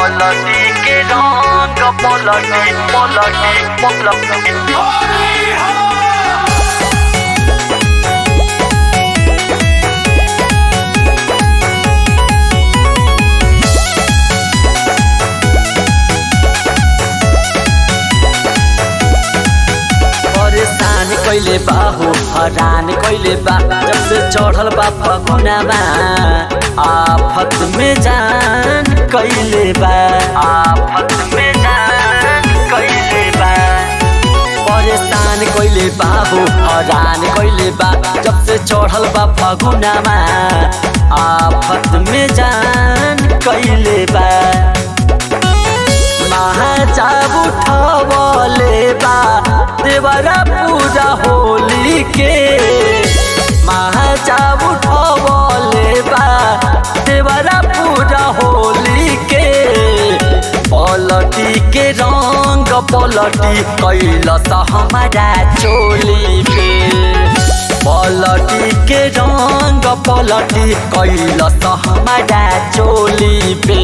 पलटी के रंग पलटी पलटी पलटी परेशान कैले बा हो हरान कैले बा जब से चढ़ल बा फगुनामा आफत में जान कैले बा आफत में जान कैले बा परेशान कैले बा हो हरान कैले बा जब से चढ़ल बा फगुनामा आफत में जान कैले बा महाचाब उठवले बा देवरा पूजा होली के महाचाब उठवले बा देवरा पूजा होली के पलटी के रंग पलटी कैलस हमारा चोली पे पलटी के रंग पलटी कैलस हमारा चोली पे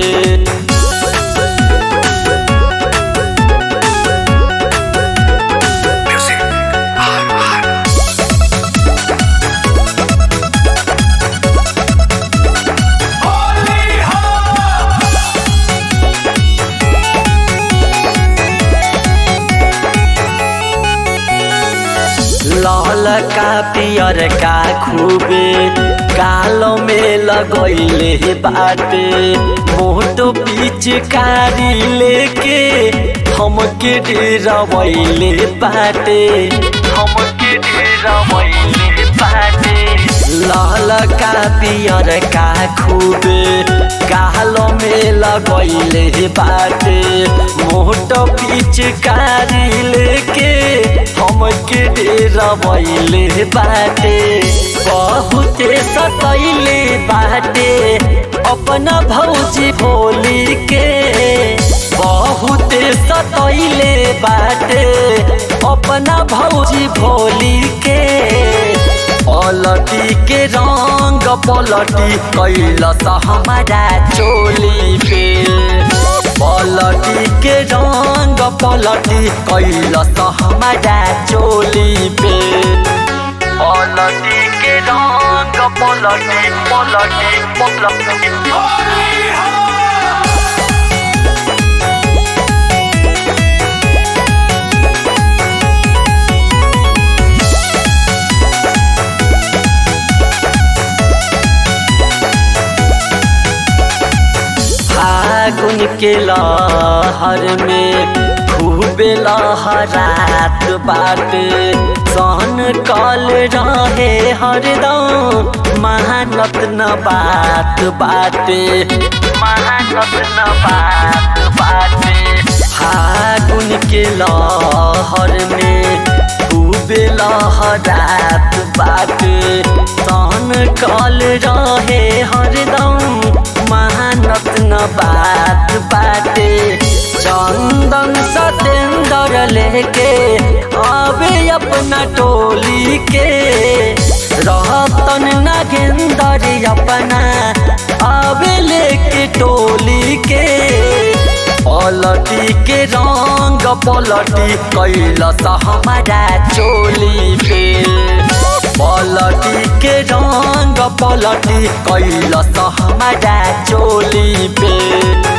लाल का पियर का खूबे कालो में लगैले बाटे मोटो पिचकारी लेके हमके डरवैले बाटे हमके डरवैले बाटे लाल का पियर का खूबे कालो में लगैले बाटे मोटो पिचकारी लेके हमके डरवैले बाटे बहुते सतैले बाटे अपना भौजी भोली के बहुते सतैले बाटे अपना भौजी भोली के पलटी के रंग पलटी कैलस हमारा चोली पे पलटी के रंग पलटी कैलस हमारा चोली पे पलटी के रंग पलटी पलटी पलटी फागुन के लहर में खूबे लहरात बाटे सहन कल रहे हरदम महानत न बात बाटे महानत न बात बाटे फागुन के लहर में खूबे लहरात बाटे सहन कल रहे हरदम महानत न बात बाटे चंदन सतेंद्र लेके आवे अपना टोली के रहतन नागेंदर अपना आवे लेके टोली के पलटी के रंग पलटी कैलस हमारा चोली पे पलटी के रंग पलटी कैलस हमारा चोली पे